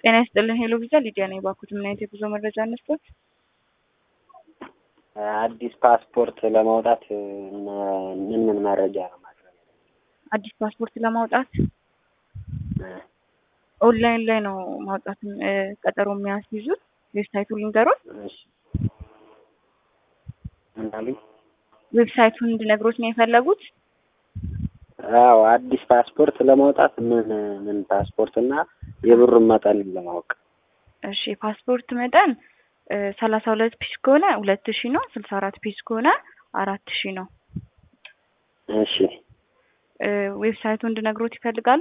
ጤና ይስጥልን ሄሎ ቪዛ ሊዲያ ነኝ። ባኩት ምን አይነት የጉዞ መረጃ አነስቶት? አዲስ ፓስፖርት ለማውጣት ምን ምን መረጃ ነው ማቅረብ? አዲስ ፓስፖርት ለማውጣት ኦንላይን ላይ ነው ማውጣት ቀጠሮ የሚያስይዙት። ዌብሳይቱን ልንገሮት። እሺ ምን አሉኝ? ዌብሳይቱን እንድነግሮት ነው የፈለጉት? አዎ አዲስ ፓስፖርት ለማውጣት ምን ምን ፓስፖርት እና የብሩን መጠን ለማወቅ። እሺ ፓስፖርት መጠን ሰላሳ ሁለት ፒስ ከሆነ ሁለት ሺ ነው። ስልሳ አራት ፒስ ከሆነ አራት ሺ ነው። እሺ ዌብሳይቱ እንድነግሮት ይፈልጋሉ?